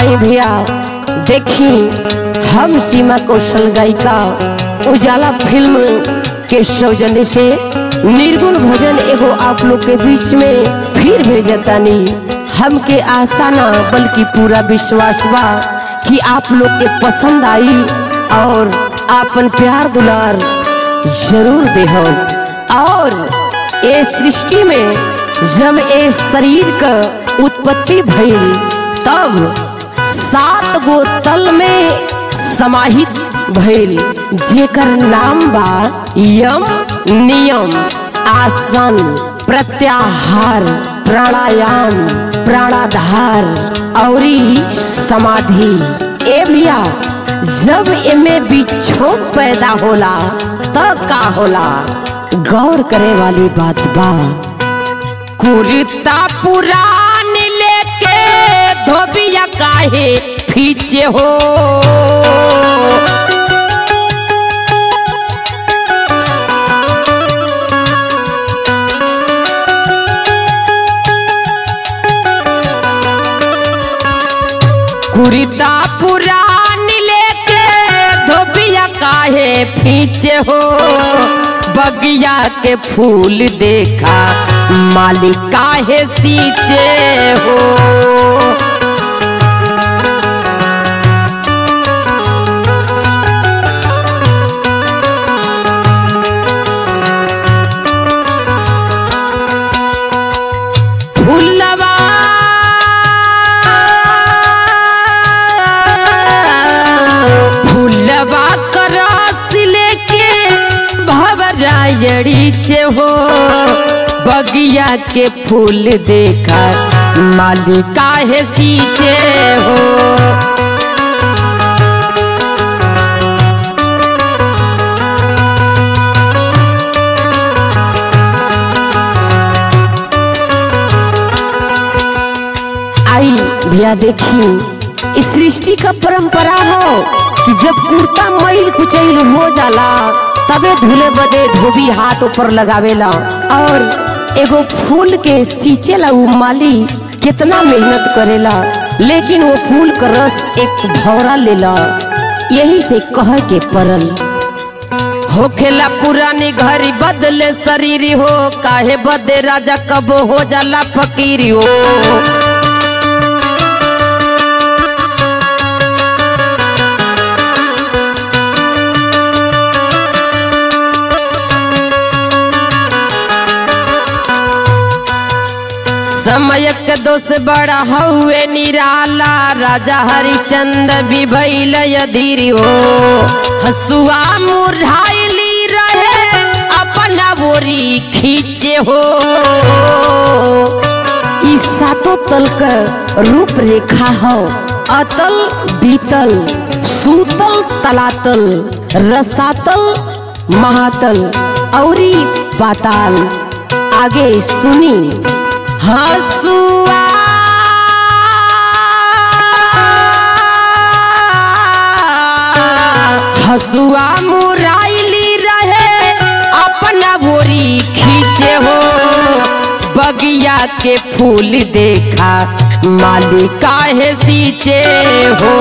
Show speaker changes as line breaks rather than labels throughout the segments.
आई भैया देखी हम सीमा कौशल गायिका उजाला फिल्म के सौजन्य से निर्गुण भजन एगो आप लोग के बीच में फिर भेजतानी हमके आशा ना बल्कि पूरा विश्वास बा कि आप लोग के पसंद आई और आपन प्यार दुलार जरूर देहो और ये सृष्टि में जब ये शरीर का उत्पत्ति भइल तब सात गो तल में समाहित भइल जेकर नाम बा यम नियम आसन प्रत्याहार प्राणायाम प्राणाधार औरी समाधि ए भैया जब एमे बिछोक पैदा होला तब का होला गौर करे वाली बात बा कुर्ता पुरान लेके धोबिया काहे पीछे हो कुर्ता पुरान लेके धोबिया काहे पीछे हो बगिया के फूल देखा मालिक काहे सींचे हो फूलवा फूलवा का रस लेके भवरायड़ी चे हो बगिया के फूल देखा मालिका है सींचे हो आई भैया देखी इस सृष्टि का परंपरा हो कि जब कुर्ता मैल कुचैल हो जाला तबे धुले बदे धोबी हाथ ऊपर लगावेला और एगो फूल के सींचेला उ माली कितना मेहनत करेला लेकिन वो फूल का रस एक भौरा लेला यही से कह के परल होखेला पुरानी घरी बदले शरीर हो काहे बदे राजा कब हो जाला फकीरी हो समय के दोष बड़ा हउए निराला राजा हरिचंद्र भी भैल धीरी हो हसुआ मुरझाइली रहे अपना बोरी खींचे हो ई सातों तल का रूप रेखा हो अतल बीतल सूतल तलातल रसातल महातल औरी पाताल आगे सुनी हसुआ हसुआ मुराइली रहे अपना बोरी खींचे हो बगिया के फूल देखा मालिका है सींचे हो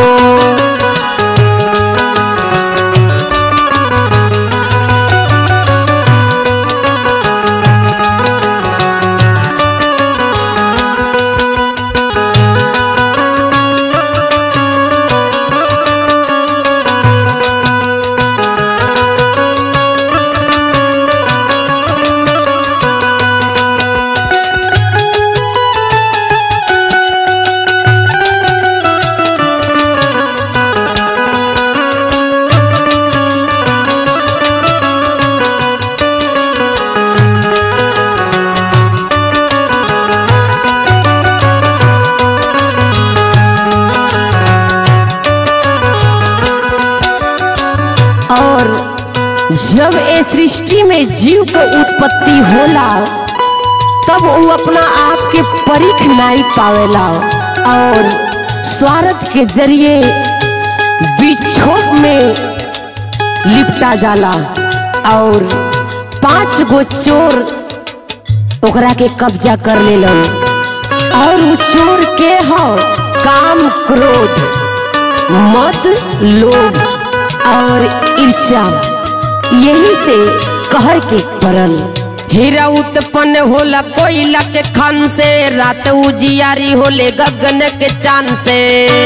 और जब ए सृष्टि में जीव के उत्पत्ति होला तब वो अपना आप के परिख नहीं पावेला और स्वार्थ के जरिए बिछोप में लिपटा जाला और पांच गो चोर ओकरा के कब्जा कर लेलन और उ चोर के हो काम क्रोध मद लोभ और ईर्ष्या यही से कहर के परल हीरा उत्पन्न होला कोयला के खान से रात उजियारी होले गगन के चांद से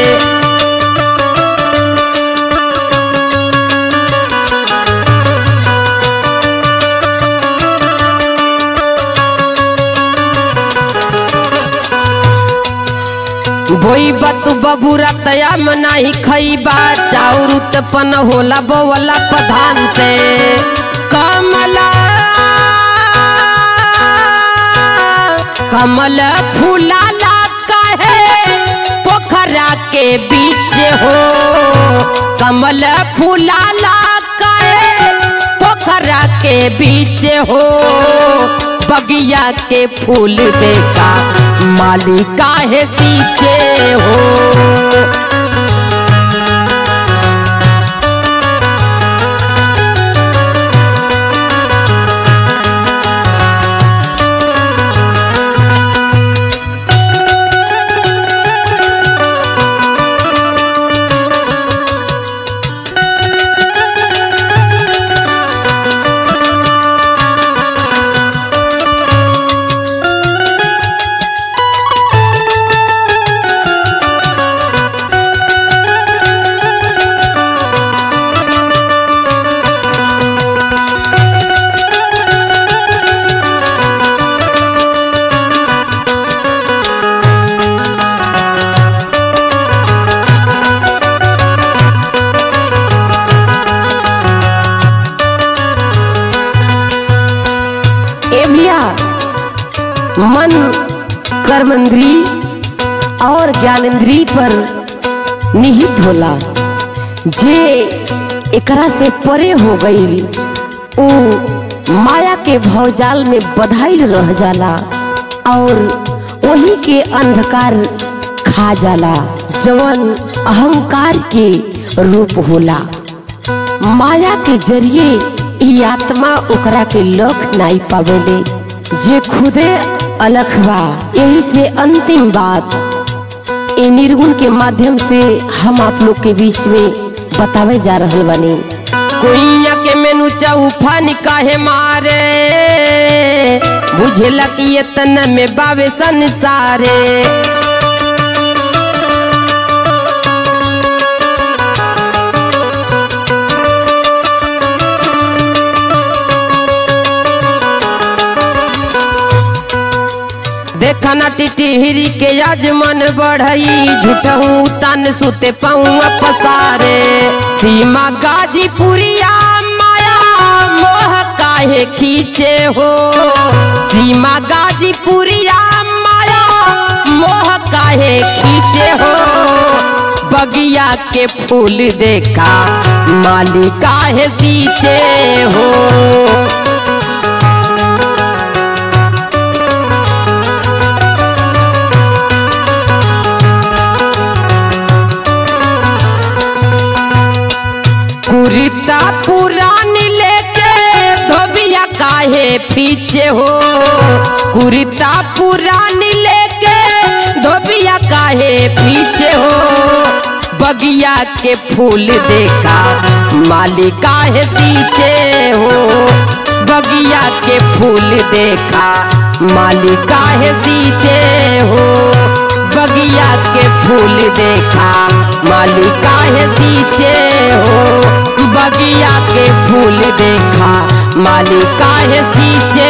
बोई बत बबूरा तया मनाही खईबा चाउर उत्पन्न होला बोवला प्रधान से कमला कमल फूलाला काहे पोखरा के बीच हो कमल फूलाला काहे पोखरा के बीच हो बगिया के फूल देखा माली काहे सींचे हो ए भैया मन कर्मेंद्री और ज्ञानेंद्री पर निहित होला जे एकरा से परे हो गई उ माया के भवजाल में बधाइल रह जाला और वही के अंधकार खा जाला जवन अहंकार के रूप होला माया के जरिए ई आत्मा ओकरा के लख नाई पावेले जे खुदे अलख बा यही से अंतिम बात ए निर्गुण के माध्यम से हम आप लोग के बीच में बतावे जा रहल बानी कोइया के मेनू चौफान काहे मारे बुझेला कि ये तन में बावे संसारे देखना टिटिहरी के आज मन बढ़ई झूठहू तन सुते पौआ पसारे सीमा गाजीपुरिया माया मोह काहे खींचे हो सीमा गाजीपुरिया माया मोह काहे खींचे हो बगिया के फूल देखा माली काहे सींचे हो कुरिता पुरानी लेके धोबिया काहे पीछे हो कुरिता पुरानी लेके धोबिया काहे पीछे हो बगिया के फूल देखा माली काहे पीछे हो बगिया के फूल देखा माली काहे पीछे हो बगिया के फूल देखा माली काहे सींचे हो बगिया के फूल देखा माली काहे सींचे